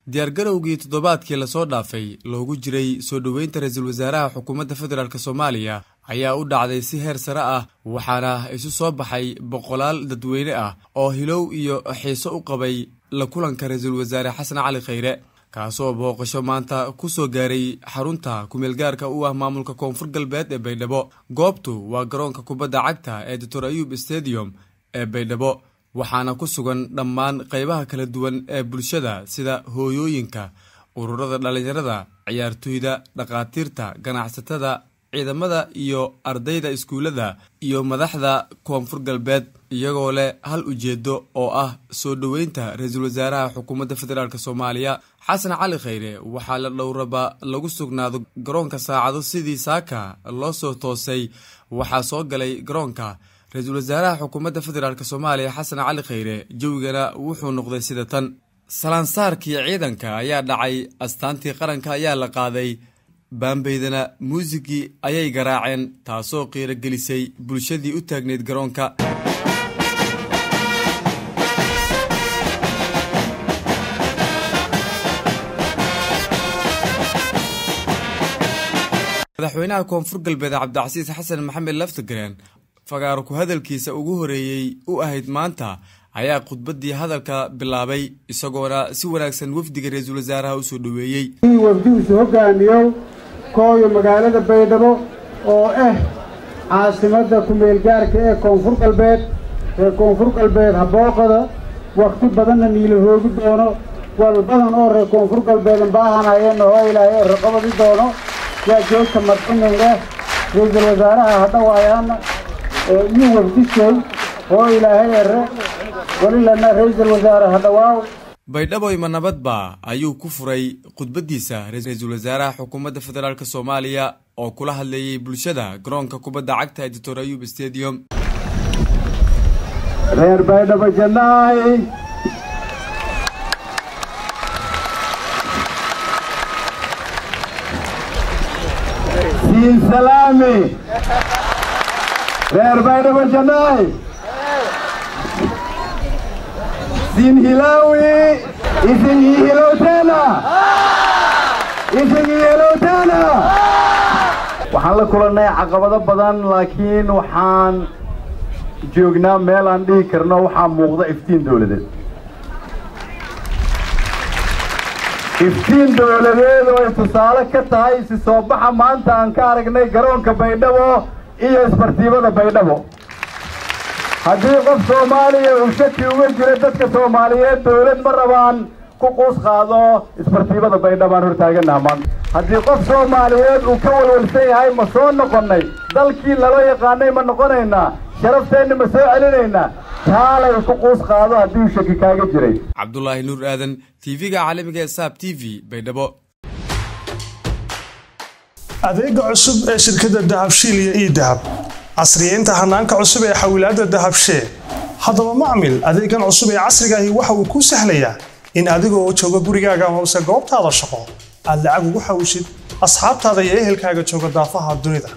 diyaargarowgii toddobaadkii lasoo dhaafay loogu jiray soo dhoweynta ra-iisul wasaaraha xukuumadda federaalk soomaaliya ayaa u dhacday si heer sare ah waxaana isu soo baxay boqolaal dadweyne ah oo hilow iyo xiiso u qabay la kulanka ra-iisul wasaare xasan cali khayre kaasoo booqasho maanta ku soo gaaray xarunta kumeelgaarka u ah maamulka koonfur galbeed ee baydhabo goobtu waa garoonka kubadda cagta ee doctor ayub stadium ee baydhabo waxaana ku sugan dhammaan qaybaha kala duwan ee bulshada sida hooyooyinka ururada dhallinyarada ciyaartoyda dhakhaatiirta ganacsatada ciidamada iyo ardayda iskuullada iyo madaxda koonfur galbeed iyagoo leh hal ujeedo oo ah soo dhoweynta ra-iisul wasaaraha xukuumadda federaalk soomaaliya xasan cali khayre waxaa la dhowraba lagu sugnaado garoonka saacado sidii saaka loo soo toosay waxaa soo galay garoonka ra-iisul wasaaraha xukuumadda federaalk soomaaliya xasan cali khayre jawigana wuxuu noqday sida tan salaansaarkii ciidanka ayaa dhacay astaantii qaranka ayaa la qaaday baambeydana muusigii ayay garaaceen taasoo qiiro gelisay bulshadii u taagneyd garoonka madaxweynaha koonfur galbeed cabdicasiis xasan maxamed laftigreen fagaaro ku hadalkiisa ugu horeeyey u ahayd maanta ayaa khudbaddii hadalka bilaabay isagoona si wanaagsan wafdiga ra-iisul wasaaraha usoo dhoweeyey wafdigiisu hogaamiyo kooyo magaalada baydhabo oo ah caasimadda ku-meelgaarka ee koonfur galbeed ee koonfur galbeed habooqada wakhti badanna niila hoogi doono wal badan oo reer koonfur galbeedan baahanayeenna oo ilaahay ee raqabadi doono waa joogta madcimin leh ra-iisul wasaaraha hadhawaayaana iyo wafdishay oo ilaahay ere welilana ra-iisul wasaare hadhawaaw baydhaboyma nabadba ayuu ku furay khudbaddiisa ra-iisul wasaaraha xukuumadda federaalk soomaaliya oo kula hadleeyey bulshada garoonka kubadda cagta ee doctor ayub stadium reer baydhabo jannaay siin salaami reer baydhabo jannaay siin hilaawi isingii hilowteena isingii hilowteena waxaan la kulannay caqabado badan laakiin waxaan joognaa meel aan dhihi karno waxaa muuqda iftiin dawladeed iftiin dawladeed oo ay tusaale ka tahay isi soo baxa maanta aan ka aragnay garoonka baydhabo iyo isbartiibada baydhabo haddii qof soomaaliya uu shaki uga jiro dadka soomaaliyeed dawlad ma rabaan ku quus qaado isbartiibada baydhabaan hortaaganaha maanta haddii qof soomaaliyeed uu ka walwalsan yahay ma soo noqonnay dalkii lala yaqaanay ma noqonaynaa sharafteenna ma soo celinaynaa taalay ku quus qaado haddii uu shaki kaaga jiray cabdulaahi nuur aadan tv-ga caalamiga ee saab t v baydhabo adeega cusub ee shirkadda dahabshiil iyo ii dahab casriyeynta hanaanka cusub ee xawilaadda dahabshee haddaba macmil adeegan cusub ee casrigaahi waxa uu kuu sahlayaa in adigoo jooga gurigaaga amase goobtaada shaqo aad lacag ugu xawishid asxaabtaada iyo ehelkaaga jooga daafaha dunida